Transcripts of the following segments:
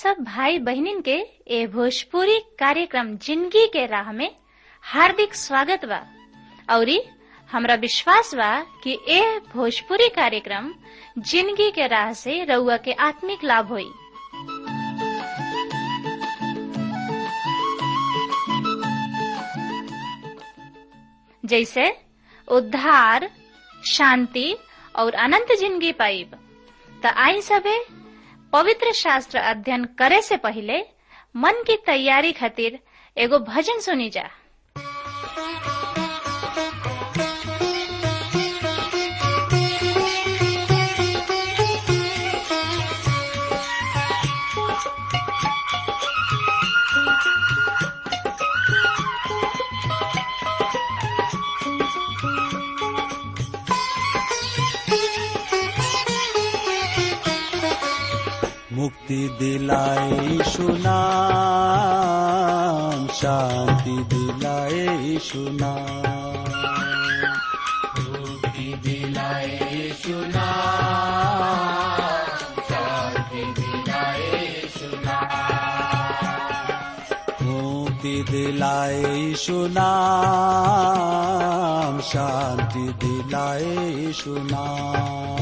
सब भाई बहनिन के ए भोजपुरी कार्यक्रम जिंदगी के राह में हार्दिक स्वागत बा औरी हमरा विश्वास बा कि ए भोजपुरी कार्यक्रम जिंदगी के राह से रउआ के आत्मिक लाभ होई जैसे उद्धार शांति और अनंत जिंदगी पाइब त आई सबे पवित्र शास्त्र अध्ययन करे से पहले मन की तैयारी खातिर एगो भजन सुनी जा मुक्ति दिलाए सुनाम शांति दिलाए सुनाम मुक्ति दिलाए सुनाम शांति दिलाए सुनाम मुक्ति दिलाए सुनाम शांति दिलाए सुनाम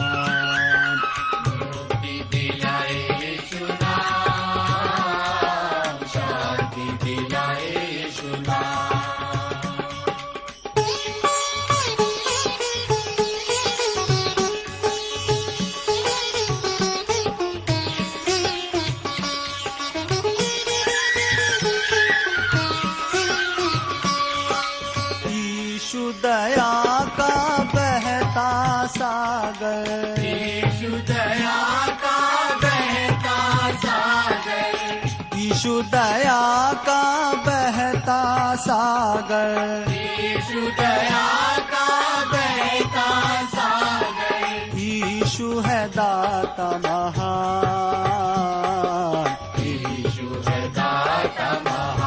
ईशु दया का बहता सागर ईशु दया का बहता सागर ईशु दया का बहता सागर ईशु दया का बहता सागर ईशु है दाता महान ईशु है दाता महान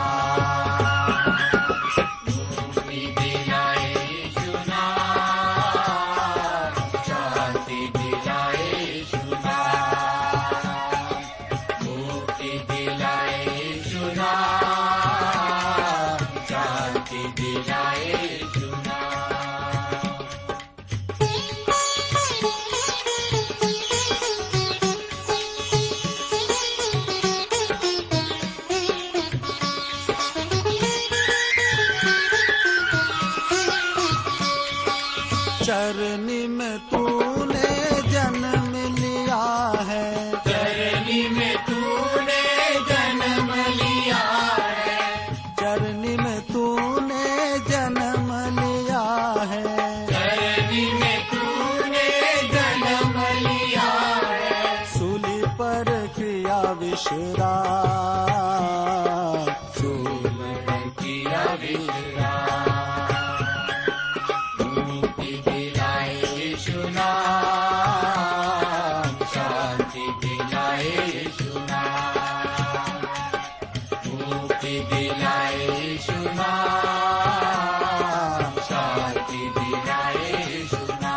चरनी में तूने जन्म लिया है चरनी में तूने जन्म लिया है चरनी में तूने जन्म लिया है चरनी में तूने जन्म लिया है सूली पर क्रिया विश्राम सूली पर क्रिया विश्राम मुक्ति दिलाए सुना शांति दिलाए सुना मुक्ति दिलाए सुना शांति दिलाए सुना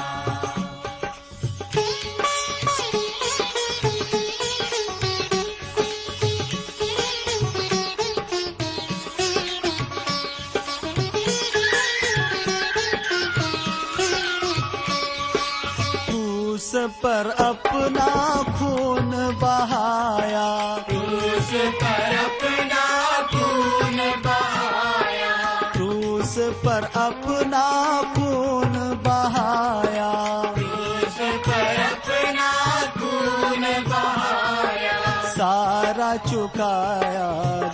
क्रूस पर अपना खून बहाया क्रूस पर अपना खून बहाया क्रूस पर अपना खून बहाया क्रूस पर अपना खून बहाया सारा चुकाया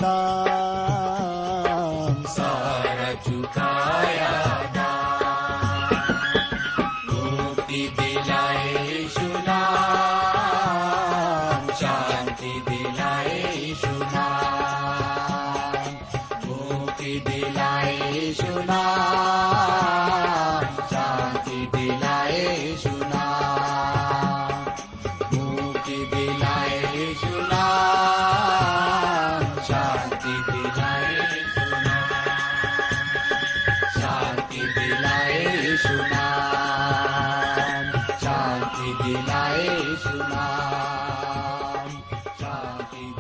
दाम सारा चुकाया दाम मुक्ति दिलाए सुना शांति दिलाए सुना मुक्ति दिलाए सुना शांति दिलाए सुना मुक्ति दिलाए सुना शांति दिलाए सुना शांति दिलाए सुना शांति दिलाए सुना शांति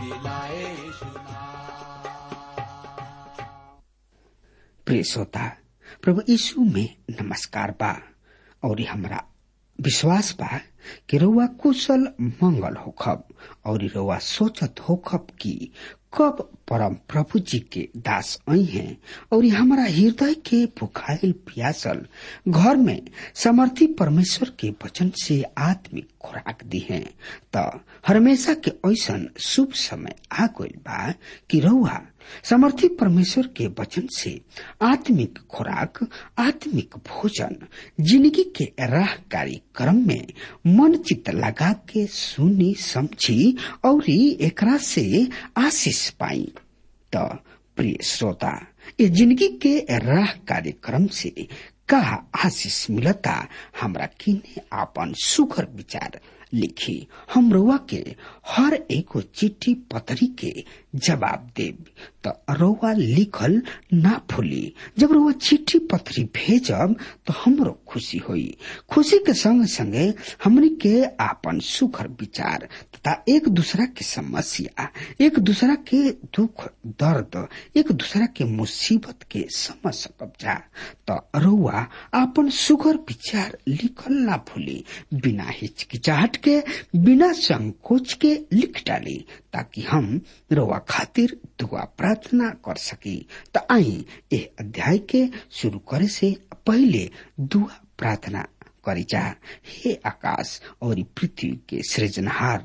प्रिय श्रोता प्रभु यीशु में नमस्कार बा और हमरा विश्वास बा कि रउआ कुशल मंगल होखब और रउआ सोचत होखब कि कब परम प्रभु जी के दास आई हैं और हमारा हृदय के भुखाइल प्यासल घर में समर्थी परमेश्वर के वचन से आत्मिक खुराक दी है त हमेशा के ऐसन शुभ समय आ गइल बा कि रउआ समर्थी परमेश्वर के वचन से आत्मिक खुराक आत्मिक भोजन जिंदगी के राह कार्यक्रम में मन चित लगा के सुनी समझी और एकरा से आशीष पाई त प्रिय श्रोता ये जिंदगी के राह कार्यक्रम से का आशीष मिलता हमरा किने आपन सुखर विचार लिखी हम रउआ के हर एगो चिट्ठी पतरी के जवाब देब त रउआ लिखल ना भूली जब रउआ चिट्ठी पतरी भेजब तो हमरो खुशी होई खुशी के संग संगे हमनी के आपन सुखर विचार तथा एक दूसरा के समस्या एक दूसरा के दुख दर्द एक दूसरा के मुसीबत के समझ सकब जा त रउआ आपन सुखर विचार लिखल ना भूली बिना हिचकिचाहट के बिना संकोच के लिख डाली ताकि हम रउआ खातिर दुआ प्रार्थना कर सकी त आई ए अध्याय के शुरू करे से पहले दुआ प्रार्थना करी जा हे आकाश और पृथ्वी के सृजनहार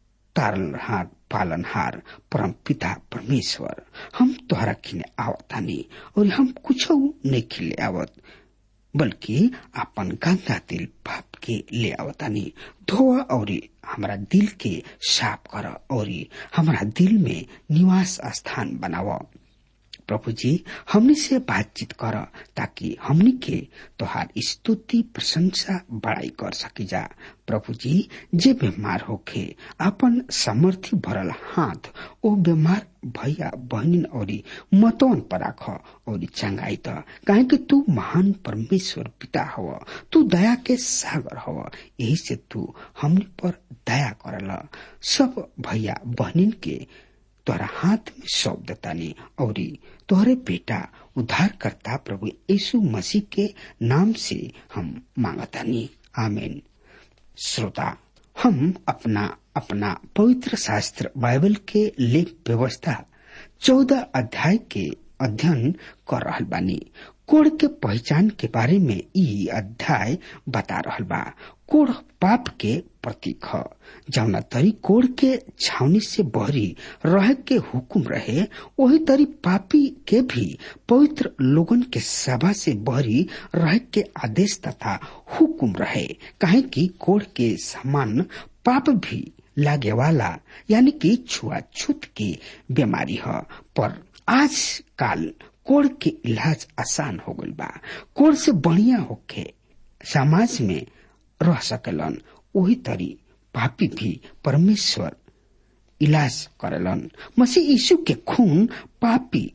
तारनहार पालनहार परम पिता परमेश्वर हम तोहरा किने आवतानी और हम कुछ नहीं खिले आवत बल्कि अपन गंदा दिल पाप के ले आवतानी धोआ और हमारा दिल के साफ कर और हमारा दिल में निवास स्थान बनावा प्रभु जी हमनी से बातचीत कर ताकि हमनी के तोहार स्तुति प्रशंसा बड़ाई कर सकी जा प्रभु जी जे बीमार होखे अपन समर्थी भरल हाथ ओ बीमार भैया बहनिन और मतवन पर राख और चंगाई त काहे कि तू महान परमेश्वर पिता हव तू दया के सागर हव यही से तू हमनी पर दया करल सब भैया बहनिन के तोहरा हाथ में सौंप देतानी और तोहरे बेटा उद्धार करता प्रभु यीशु मसीह के नाम से हम मांगतानी आमीन श्रोता हम अपना अपना पवित्र शास्त्र बाइबल के लेख व्यवस्था चौदह अध्याय के अध्ययन कर रहल बानी कोड़ के पहचान के बारे में ई अध्याय बता रहल बा कोड़ पाप के प्रतीक ह जौना तरी कोड़ के छावनी से बहरी रह के हुकुम रहे वही तरी पापी के भी पवित्र लोगन के सभा से बहरी रह के आदेश तथा हुकुम रहे काहे कि कोड़ के समान पाप भी लागे वाला यानी कि छुआछूत की बीमारी है पर आज काल कोड़ के इलाज आसान हो गई बा कोड़ से बढ़िया होके समाज में रह सकेलन वही तरी पापी भी परमेश्वर इलाज करेलन मसीह यीशु के खून पापी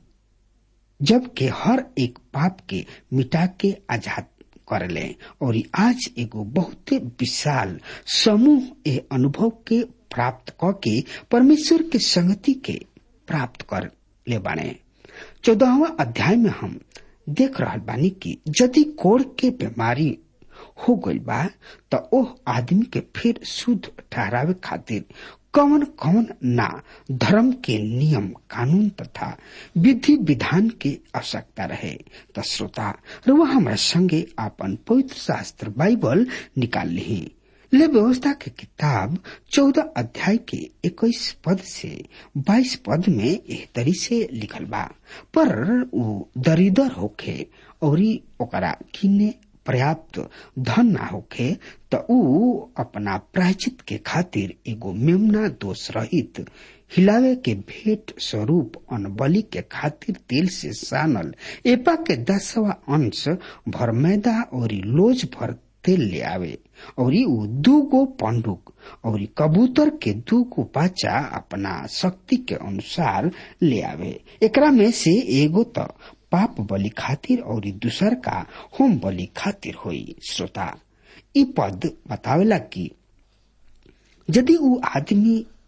जबकि हर एक पाप के मिटा के आजाद करले और आज एगो बहुत विशाल समूह ए अनुभव के प्राप्त क के परमेश्वर के संगति के प्राप्त कर ले बाने चौदहवा अध्याय में हम देख रहल बानी कि यदि कोड़ के बीमारी हो गई बा त ओह आदमी के फिर शुद्ध ठहरावे खातिर कवन कवन ना धर्म के नियम कानून तथा विधि विधान के आवश्यकता रहे त श्रोता रुआ हमारा संगे आपन पवित्र शास्त्र बाइबल निकाल ली ले व्यवस्था के किताब चौदह अध्याय के इक्कीस पद से बाईस पद में एह तरी से लिखल बा पर ऊ दरिदर होखे और ओकरा किने पर्याप्त धन ना होखे त ऊ अपना प्रायचित के खातिर एगो मेमना दोष रहित हिलावे के भेंट स्वरूप अनबली के खातिर तेल से सानल एपा के दसवा अंश भर मैदा और लोज भर तेल ले आवे और ऊ दू गो पंडुक और कबूतर के दू गो बच्चा अपना शक्ति के अनुसार ले आवे एकरा में से एगो तो पाप बलि खातिर और दूसर का होम बलि खातिर होई श्रोता ई पद बतावेला कि यदि ऊ आदमी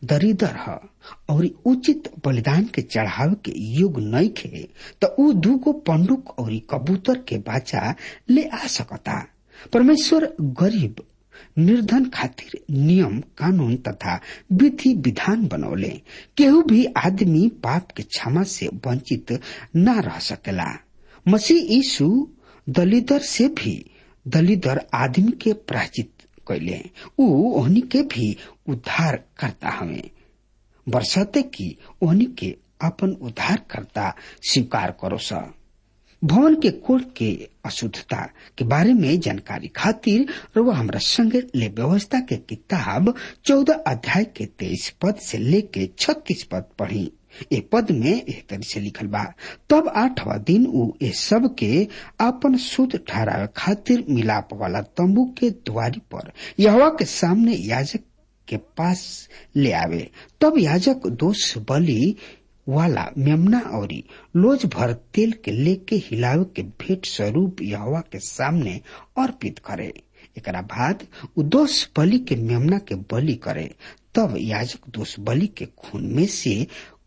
दरिदर ह और उचित बलिदान के चढ़ावे के युग नहीं खे तो ऊ दूगो पंडुक और कबूतर के बाचा ले आ सकता परमेश्वर गरीब निर्धन खातिर नियम कानून तथा विधि विधान बनौले केहू भी आदमी पाप के क्षमा से वंचित न रह सकेला मसीह यीशु दलिदर से भी दलिदर आदमी के प्राचित कैले ऊ ओहनी के भी उद्धार करता हमें बरसते की ओहनी के अपन उद्धार करता स्वीकार करो सा भवन के कोड के अशुद्धता के बारे में जानकारी खातिर रुआ हमरा संगे ले व्यवस्था के किताब चौदह अध्याय के तेईस पद से लेके छत्तीस पद पढ़ी ए पद में एह तरह से लिखल बा तब आठवा दिन ऊ ए सब के अपन शुद्ध ठहरावे खातिर मिलाप वाला तंबू के द्वारी पर यहवा के सामने याजक के पास ले आवे तब याजक दोष बलि वाला मेमना और लोज भर तेल के लेके हिलावे के भेंट स्वरूप यहवा के सामने अर्पित करे एकरा बाद उ दोष बलि के मेमना के बलि करे तब याजक दोष बलि के खून में से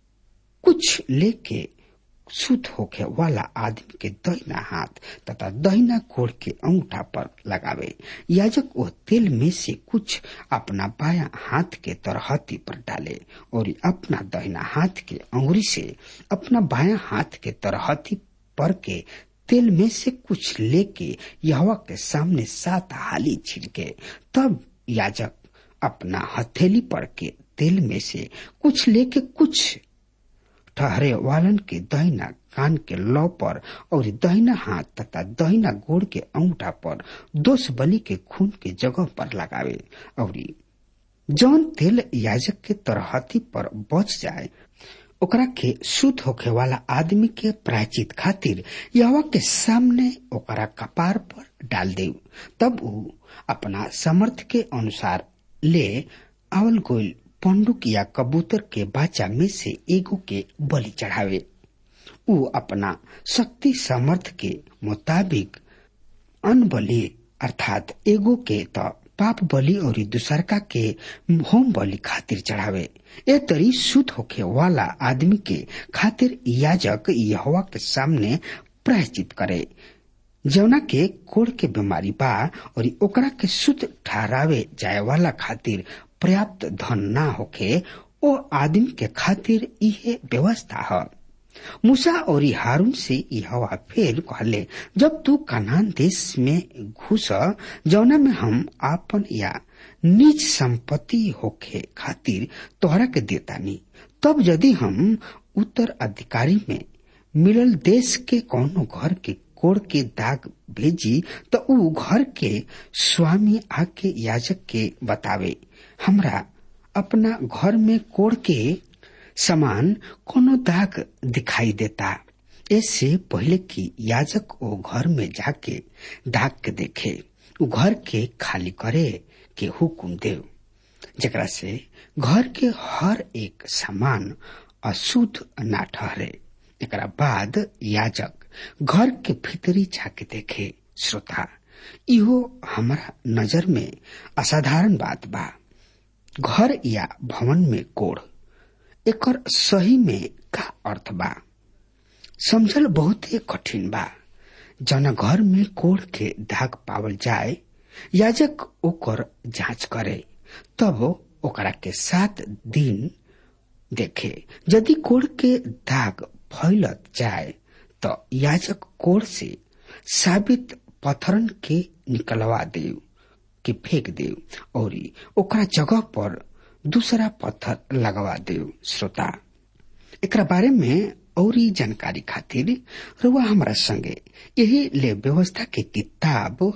कुछ लेके शुद्ध होके वाला आदमी के दहिना हाथ तथा दहिना कोड़ के अंगूठा पर लगावे याजक वो तेल में से कुछ अपना बाया हाथ के तरहती पर डाले और अपना दहिना हाथ के अंगुरी से अपना बाया हाथ के तरहती पर के तेल में से कुछ लेके यहवा के सामने सात हाली छिड़के तब याजक अपना हथेली पर के तेल में से कुछ लेके कुछ ठहरे वालन के दहिना कान के लौ पर और दहिना हाथ तथा दहिना गोड़ के अंगूठा पर दोष बलि के खून के जगह पर लगावे और जौन तेल याजक के तरहती पर बच जाए ओकरा के शुद्ध होखे वाला आदमी के प्रायचित खातिर यहवा के सामने ओकरा कपार पर डाल दे तब ऊ अपना समर्थ के अनुसार ले आवल गोल पंडुक या कबूतर के बाचा में से एगो के बलि चढ़ावे ऊ अपना शक्ति सामर्थ के मुताबिक अन्न बलि अर्थात एगो के त पाप बलि और दूसरका के होम बलि खातिर चढ़ावे ए तरी शुद्ध होखे वाला आदमी के खातिर याजक यहवा के सामने प्रायश्चित करे जौना के कोड़ के बीमारी बा और ओकरा के शुद्ध ठहरावे जाए वाला खातिर पर्याप्त धन ना होखे ओ आदमी के खातिर इहे व्यवस्था है मूसा और हारून से यहोवा फिर कहले जब तू कनान देश में घुस जौना में हम आपन या निज संपत्ति होखे खातिर तोहरा के देतानी तब यदि हम उत्तर अधिकारी में मिलल देश के कोनो घर के कोड़ के दाग भेजी तो ऊ घर के स्वामी आके याजक के बतावे हमरा अपना घर में कोड़ के समान कोनो दाग दिखाई देता इससे पहले कि याजक वो घर में जाके दाग के देखे उ घर के खाली करे के हुकुम दे जरा से घर के हर एक सामान अशुद्ध ना ठहरे एक बाद याजक घर के भीतरी जाके देखे श्रोता इहो हमारा नजर में असाधारण बात बा घर या भवन में कोड़ एकर सही में का अर्थ बा समझल बहुत ही कठिन बा जना घर में कोड़ के दाग पावल जाए याजक ओकर जांच करे तब ओकरा के सात दिन देखे यदि कोड़ के दाग फैलत जाए तो याजक कोड़ से साबित पत्थरन के निकलवा दे के फेंक दे और ओकरा जगह पर दूसरा पत्थर लगवा दे श्रोता एकरा बारे में और जानकारी खातिर रुआ हमारा संगे यही ले व्यवस्था के किताब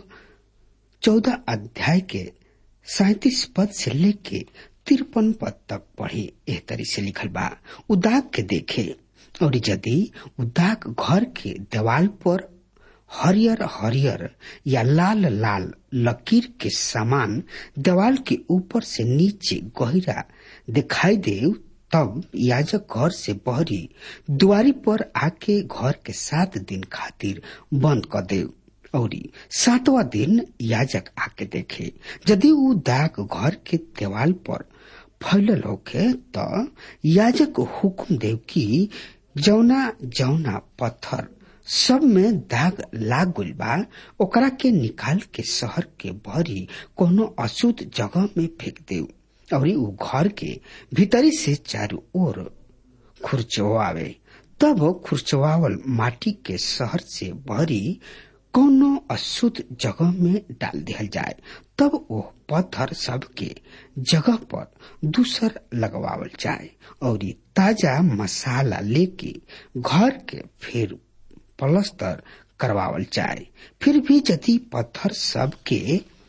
चौदह अध्याय के सैतीस पद से लेके तिरपन पद तक पढ़ी एह तरी से लिखल बा उदाग के देखे और यदि उदाग घर के देवाल पर हरियर हरियर या लाल लाल लकीर के समान देवाल के ऊपर से नीचे गहरा दिखाई दे तब याजक घर से बहरी दुआरी पर आके घर के सात दिन खातिर बंद कर दे और सातवा दिन याजक आके देखे यदि वो दाग घर के देवाल पर फैलल होखे त याजक हुकुम देव कि जौना जौना पत्थर सब में दाग लाग गइल बा ओकरा के निकाल के शहर के भरी कोनो अशुद्ध जगह में फेंक देव और उ घर के भीतरी से चारों ओर खुरचवावे तब खुरचवावल माटी के शहर से भरी कोनो अशुद्ध जगह में डाल दिया जाए तब वो पत्थर सब के जगह पर दूसर लगवावल जाए और ताजा मसाला लेके घर के फिर प्लस्तर करवावल जाए फिर भी यदि पत्थर सब के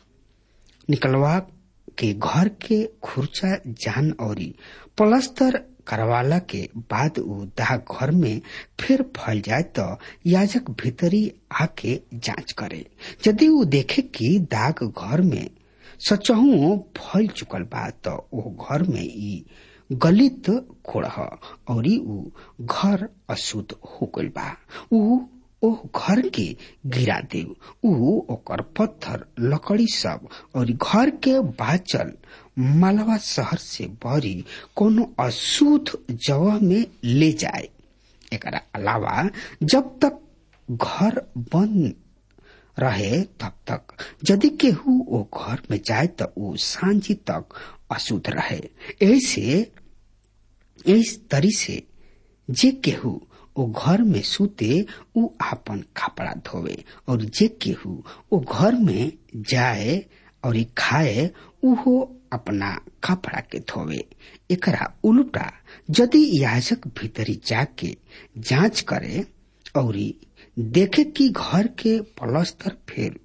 निकलवा के घर के खुर्चा जान और प्लस्तर करवाला के बाद उ दाग घर में फिर फैल जाए तो याजक भीतरी आके जांच करे यदि उ देखे कि दाग घर में सचहू फैल चुकल बा तो वो घर में ई गलित कोड़ह और उ घर अशुद्ध हो गइल बा उ ओ घर के गिरा देव उ ओकर पत्थर लकड़ी सब और घर के बाचल मालवा शहर से भरी कोनो अशुद्ध जगह में ले जाए एकरा अलावा जब तक घर बंद रहे तब तक यदि केहू ओ घर में जाए तो उ सांझी तक अशुद्ध रहे ऐसे इस तरी से जे केहू ओ घर में सूते उ आपन कपड़ा धोवे और जे केहू ओ घर में जाए और खाए उहो अपना कपड़ा के धोवे एकरा उल्टा यदि याजक भीतरी जाके जांच करे और देखे कि घर के प्लस्तर फिर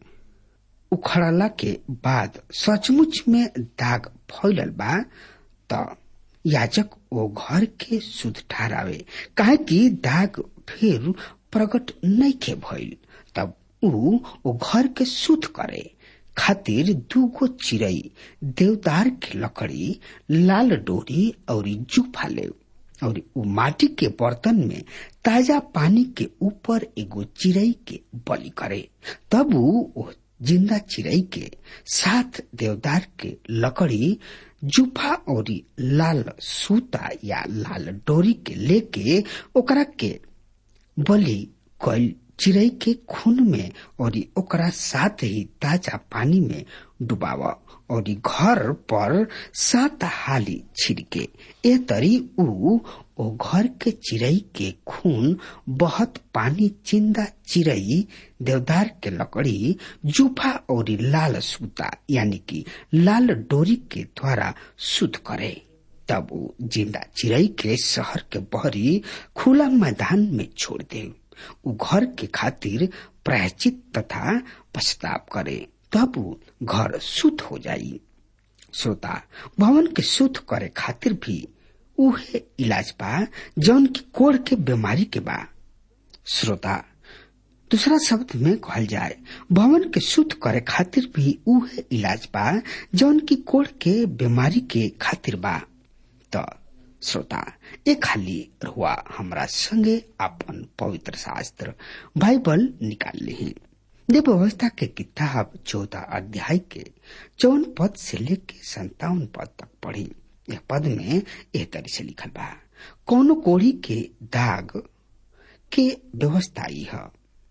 उखड़ला के बाद सचमुच में दाग फैलल बा त याजक ओ घर के शुद्ध ठहरावे काहे कि दाग फिर प्रकट नहीं के भइल तब उ ओ घर के शुद्ध करे खातिर दूगो चिड़ई देवदार के लकड़ी लाल डोरी और जूफा ले और उ माटी के बर्तन में ताजा पानी के ऊपर एगो चिड़ई के बलि करे तब उ जिंदा चिड़ई के साथ देवदार के लकड़ी जूफा और लाल सूता या लाल डोरी के लेके ओकरा के बलि कल चिड़ई के खून में और ओकरा साथ ही ताजा पानी में डुबाव और घर पर सात हाली छिड़के ए तरी उ ओ घर के चिड़ई के खून बहुत पानी चिंदा चिड़ई देवदार के लकड़ी जूफा और लाल सूता यानी कि लाल डोरी के द्वारा शुद्ध करे तब वो जिंदा चिड़ई के शहर के बहरी खुला मैदान में छोड़ दे उ घर के खातिर प्रायचित तथा पछताव करे तब वो घर शुद्ध हो जाई श्रोता भवन के शुद्ध करे खातिर भी उहे इलाज बा जौन की कोड़ के बीमारी के बा श्रोता दूसरा शब्द में कहल जाए भवन के शुद्ध करे खातिर भी उहे इलाज बा जौन की कोड़ के बीमारी के खातिर बा तो श्रोता ए खाली रुआ हमरा संगे अपन पवित्र शास्त्र बाइबल निकाल ली देव व्यवस्था के किताब चौदह अध्याय के चौवन पद से लेके संतावन पद तक पढ़ी यह पद में एह तरी से लिखल बा कौनो कोड़ी के दाग के व्यवस्था है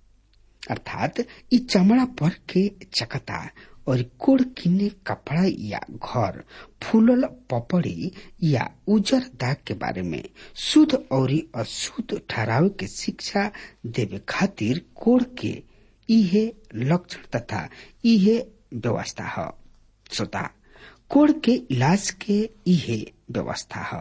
अर्थात इ चमड़ा पर के चकता और कोड़ किने कपड़ा या घर फूलल पपड़ी या उजर दाग के बारे में शुद्ध और अशुद्ध ठहराव के शिक्षा देवे खातिर कोड़ के इहे लक्षण तथा इहे व्यवस्था है श्रोता कोड़ के इलाज के इहे व्यवस्था है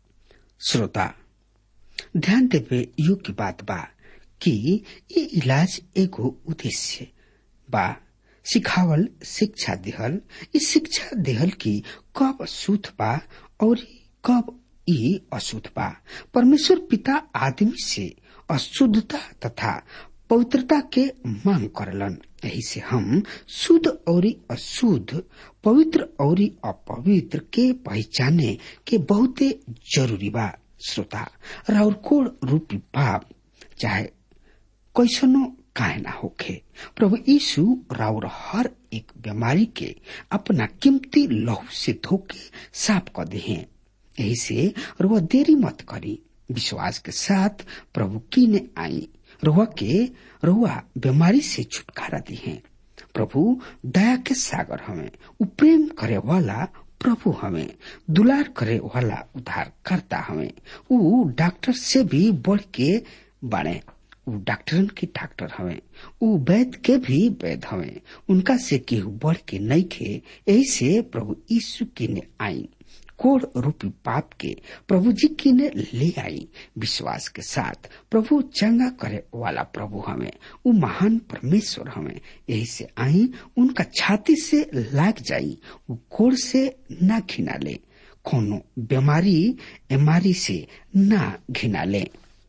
श्रोता ध्यान देवे योग्य बात बा कि ये इलाज एगो उद्देश्य बा सिखावल शिक्षा देहल इस शिक्षा देहल की कब शुद्ध बा और कब ई अशुद्ध बा परमेश्वर पिता आदमी से अशुद्धता तथा पवित्रता के मांग करलन यही से हम शुद्ध और अशुद्ध पवित्र और अपवित्र के पहचाने के बहुते जरूरी बा श्रोता राउर कोड रूपी पाप चाहे कैसनो काहे ना होखे प्रभु यीशु राउर हर एक बीमारी के अपना कीमती लहू से धोके साफ कर दे यही से रुआ देरी मत करी विश्वास के साथ प्रभु की ने आई रुआ के रुआ बीमारी से छुटकारा दी है प्रभु दया के सागर हमें उ प्रेम करे वाला प्रभु हमें दुलार करे वाला उद्धार करता हमें उ डॉक्टर से भी बढ़ के बने उ डॉक्टरन के डॉक्टर हमें उ वैद के भी वैद हमें उनका से केहू बढ़ के नहीं खे यही से प्रभु यीशु की ने आई कोड़ रूपी पाप के प्रभु जी की ने ले आई विश्वास के साथ प्रभु चंगा करे वाला प्रभु हमें वो महान परमेश्वर हमें यही से आई उनका छाती से लाग जाई वो कोड़ से ना घिना ले कोनो बीमारी एमारी से ना घिना ले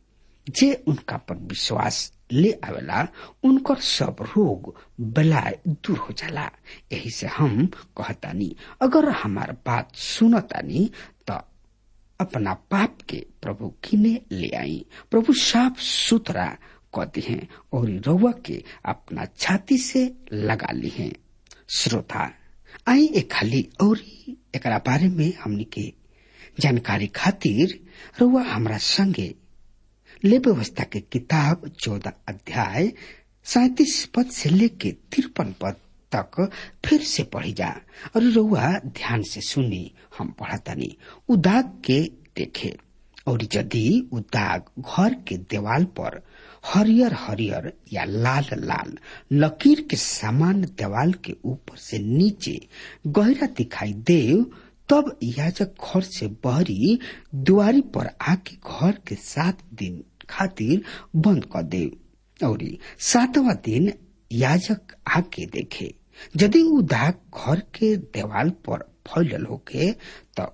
जे उनका पर विश्वास ले आवेला उनकर सब रोग बलाय दूर हो जाला यही से हम कहतानी अगर हमार बात सुनतानी तो अपना पाप के प्रभु किने ले आई प्रभु साफ सुथरा कहते हैं और रउआ के अपना छाती से लगा ली हैं श्रोता आई एक खाली और एक बारे में हमनी के जानकारी खातिर रउआ हमरा संगे ले व्यवस्था के किताब चौदह अध्याय सैतीस पद से लेके तिरपन पद तक फिर से पढ़ी जा और रउआ ध्यान से सुनी हम पढ़तानी उदाग के देखे और यदि उदाग घर के देवाल पर हरियर हरियर या लाल लाल लकीर के समान देवाल के ऊपर से नीचे गहरा दिखाई दे तब याजक घर से बहरी दुआरी पर आके घर के सात दिन खातिर बंद कर दे और सातवा दिन याजक आके देखे यदि उ दाग घर के देवाल पर फैलल होके तो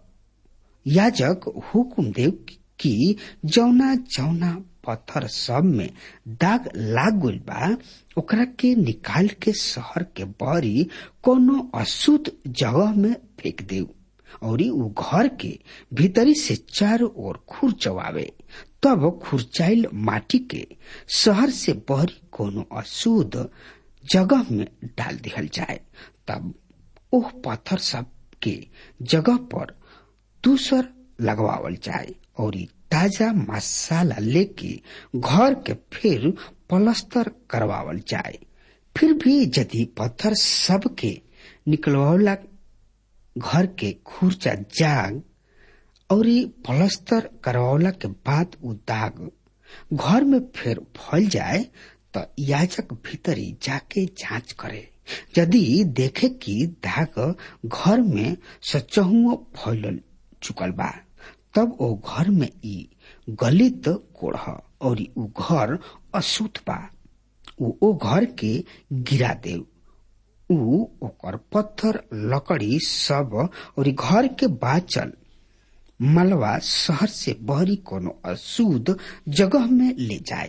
याजक हुकुम दे कि जौना जौना पत्थर सब में दाग लाग गइल बा ओकरा के निकाल के शहर के बहरी कोनो अशुद्ध जगह में फेंक देव और उ घर के भीतरी से चारों ओर खुर चवावे तब खुरचाइल माटी के शहर से बहरी कोनो अशुद्ध जगह में डाल दिहल जाए तब ओह पत्थर सब के जगह पर दूसर लगवावल जाए और ताजा मसाला लेके घर के फिर पलस्तर करवावल जाए फिर भी यदि पत्थर सब के निकलवावला घर के खुर्चा जाग और पलस्तर करवावला के बाद उ दाग घर में फिर फैल जाए तो याजक भीतरी जाके जांच करे यदि देखे कि दाग घर में सचहुओ फैल चुकल बा तब ओ घर में ई गलित कोढ़ और उ घर अशुद्ध बा उ ओ घर के गिरा देव उ ओकर पत्थर लकड़ी सब और घर के बाचल मलवा शहर से बहरी कोनो अशुद्ध जगह में ले जाए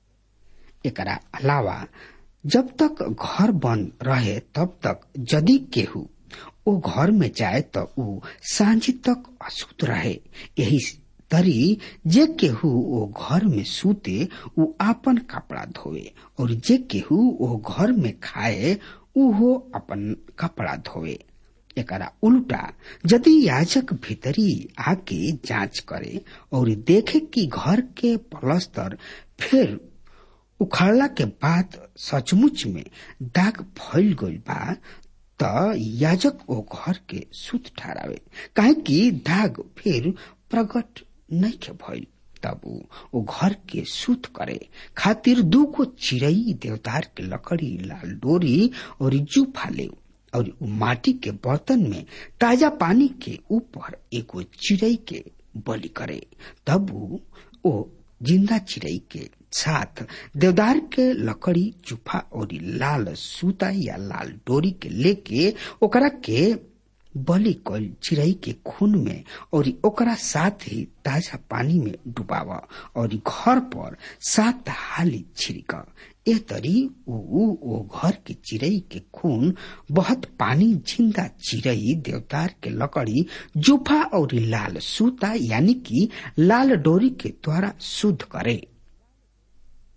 एकरा अलावा जब तक घर बंद रहे तब तक यदि केहू ओ घर में जाए तो उ सांझी तक अशुद्ध रहे यही तरी जे केहू ओ घर में सूते उ आपन कपड़ा धोवे और जे केहू ओ घर में खाए उहो अपन कपड़ा धोवे एकरा उल्टा यदि याजक भीतरी आके जांच करे और देखे कि घर के पलस्तर फिर उखाड़ला के बाद सचमुच में दाग फैल गइल बा त याजक ओ घर के सुत ठहरावे काहे कि दाग फिर प्रकट नहीं के भइल तब ओ घर के सुत करे खातिर दूगो चिड़ई देवदार के लकड़ी लाल डोरी और जूफा ले और उ माटी के बर्तन में ताजा पानी के ऊपर एगो चिड़ई के बलि करे तब ओ जिंदा चिड़ई के साथ देवदार के लकड़ी चूफा और लाल सूता या लाल डोरी के लेके ओकरा के बलि कल चिड़ई के खून में और ओकरा साथ ही ताजा पानी में डुबावा और घर पर सात हाली छिड़क ए तरी उ ओ घर के चिड़ई के खून बहुत पानी जिंदा चिड़ई देवदार के लकड़ी जुफा और लाल सूता यानी कि लाल डोरी के द्वारा शुद्ध करे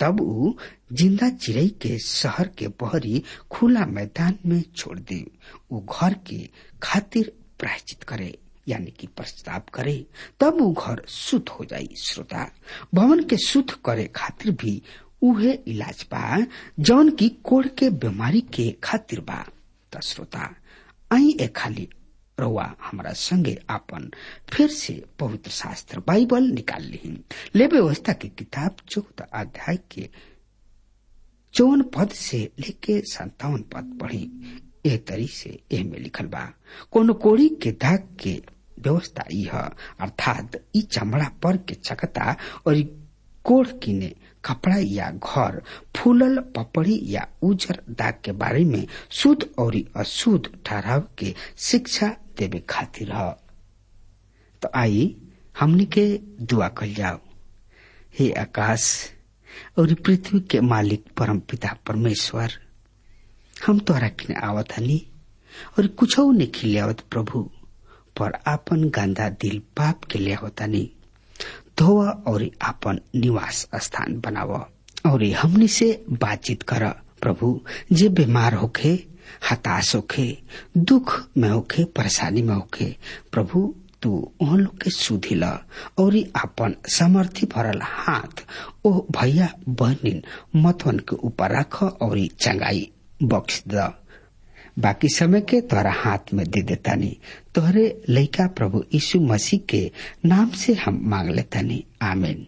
तब ऊ जिंदा चिड़ई के शहर के बहरी खुला मैदान में छोड़ दे ऊ घर के खातिर प्रायश्चित करे यानी कि प्रस्ताव करे तब ऊ घर शुद्ध हो जाई श्रोता भवन के शुद्ध करे खातिर भी उहे इलाज बा जौन की कोड़ के बीमारी के खातिर बा त श्रोता आई ए खाली रउआ हमारा संगे आपन फिर से पवित्र शास्त्र बाइबल निकाल ली ले व्यवस्था की किताब चौदह अध्याय के चौवन पद से लेके संतावन पद पढ़ी ए तरी से एह में लिखल बा कोनो कोड़ी के दाग के व्यवस्था यह अर्थात ई चमड़ा पर के चकता और ई कोढ़ किने कपड़ा या घर फूलल पपड़ी या उजर दाग के बारे में शुद्ध और अशुद्ध ठहराव के शिक्षा देवे खातिर ह तो आई हमने के दुआ कल जाओ हे आकाश और पृथ्वी के मालिक परम पिता परमेश्वर हम तोहरा किने आवत हनी और कुछ ने खिलियावत प्रभु पर आपन गंदा दिल पाप के ले होतानी धोवा और आपन निवास स्थान बनाव और हमनी से बातचीत कर प्रभु जे बीमार होखे हताश होखे दुख में होखे परेशानी में होखे प्रभु तू उन लोग के सुधी ल और आपन समर्थी भरल हाथ ओ भैया बहनिन मतवन के ऊपर रख और चंगाई बख्श द बाकी समय के तोहरा हाथ में दे देतानी तोहरे लइका प्रभु यीशु मसीह के नाम से हम मांग लेतानी आमीन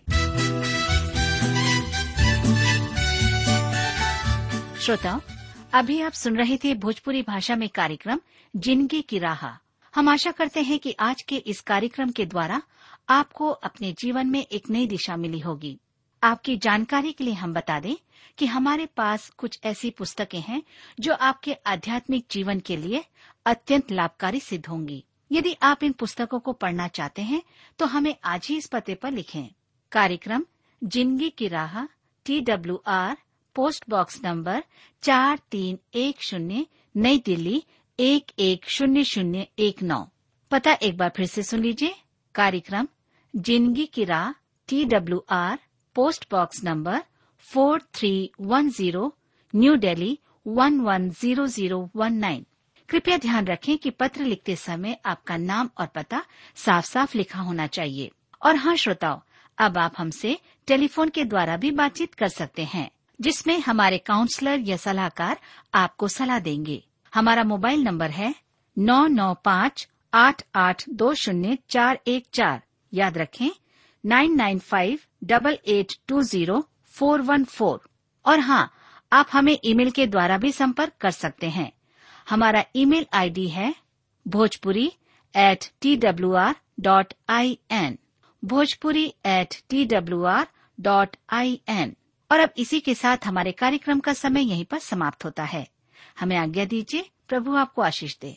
श्रोताओं अभी आप सुन रहे थे भोजपुरी भाषा में कार्यक्रम जिंदगी की राह हम आशा करते हैं कि आज के इस कार्यक्रम के द्वारा आपको अपने जीवन में एक नई दिशा मिली होगी आपकी जानकारी के लिए हम बता दें कि हमारे पास कुछ ऐसी पुस्तकें हैं जो आपके आध्यात्मिक जीवन के लिए अत्यंत लाभकारी सिद्ध होंगी यदि आप इन पुस्तकों को पढ़ना चाहते हैं तो हमें आज ही इस पते पर लिखें कार्यक्रम जिंदगी की राह T W R post box number चार तीन एक शून्य नई दिल्ली एक एक शून्य शून्य एक नौ पता एक बार फिर से सुन लीजिए कार्यक्रम जिंदगी की राह T W R post box number four three one zero new Delhi one one zero zero one nine कृपया ध्यान रखें कि पत्र लिखते समय आपका नाम और पता साफ साफ लिखा होना चाहिए और हाँ श्रोताओं अब आप हमसे टेलीफोन के द्वारा भी बातचीत कर सकते हैं जिसमें हमारे काउंसलर या सलाहकार आपको सलाह देंगे हमारा मोबाइल नंबर है नौ नौ पाँच आठ आठ दो शून्य चार एक चार याद रखें nine nine five double eight two zero four one four और हाँ आप हमें ईमेल के द्वारा भी संपर्क कर सकते हैं हमारा ईमेल आईडी है Bhojpuri at T W R dot I N Bhojpuri at T W R dot I N और अब इसी के साथ हमारे कार्यक्रम का समय यहीं पर समाप्त होता है हमें आज्ञा दीजिए प्रभु आपको आशीष दे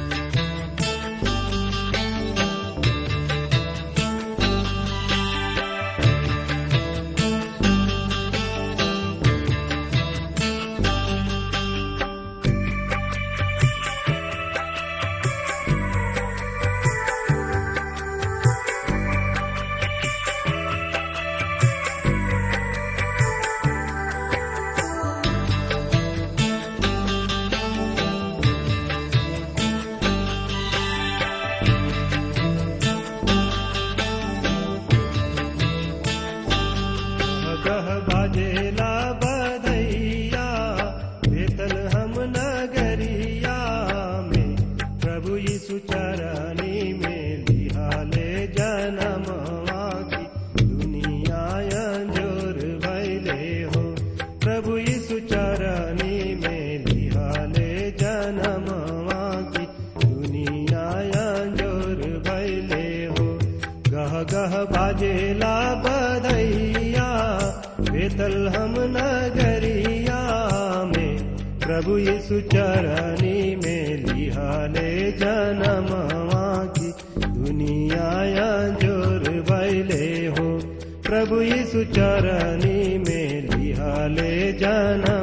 गह बाजेला बधैया बेतल हम नगरिया में प्रभु यीशु चरनी में लिहाले जन्म की दुनिया जोर भैले हो प्रभु यीशु चरनी में लिहाले जन्म की दुनिया जोर भैले हो गह गह बाजेला बधैया बेतल हम नगरिया में प्रभु यीशु चरनी में लिहाले जन्म की दुनिया जोर भैले हो प्रभु यीशु चरनी में लिहाले जन्म